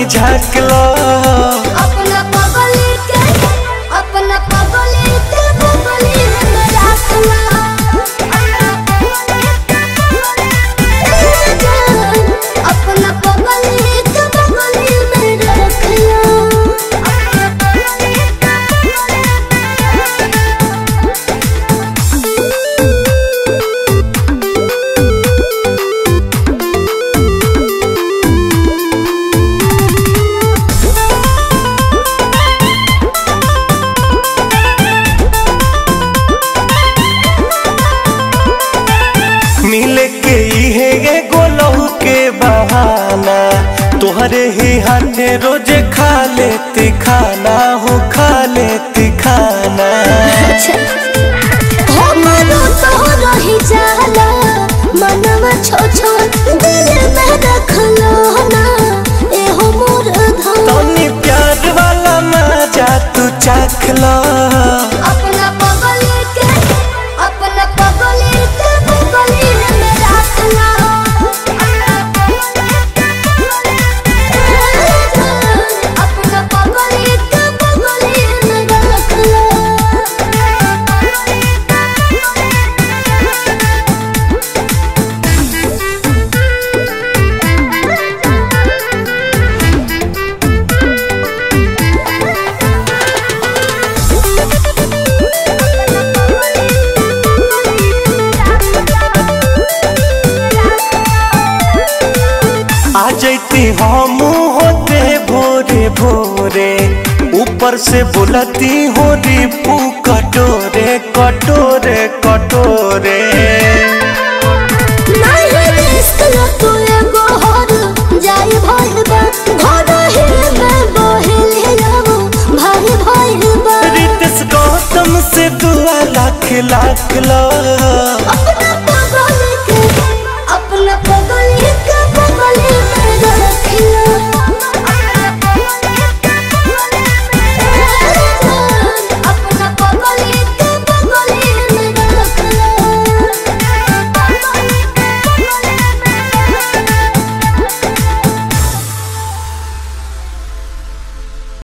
झाकला अपना पगली के अपना पगली के पगली में रखला अपना पगली के पगली में मिले के इहे एगो लहू के बहाना तोहरे ही हाथे रोजे खा लेती खाना हो खा लेती खाना हो मनो तो रही जाला मनवा छो छो दिल में रखलो ना ए हो मोर धन तनी प्यार वाला मजा तू चाखला अपना पगली के अपना पगली के पगली में रखला अपना पगली के पगली में आ जैती हम होते भोरे भोरे ऊपर से बोलती हो रिपू कटोरे कटोरे कटोरे नहीं रिस्क न तू एगो हर जाई भइल बा घर ही में बहिल जाबो भाई भइल बा रितेश गौतम से दुआ लाख लाख ला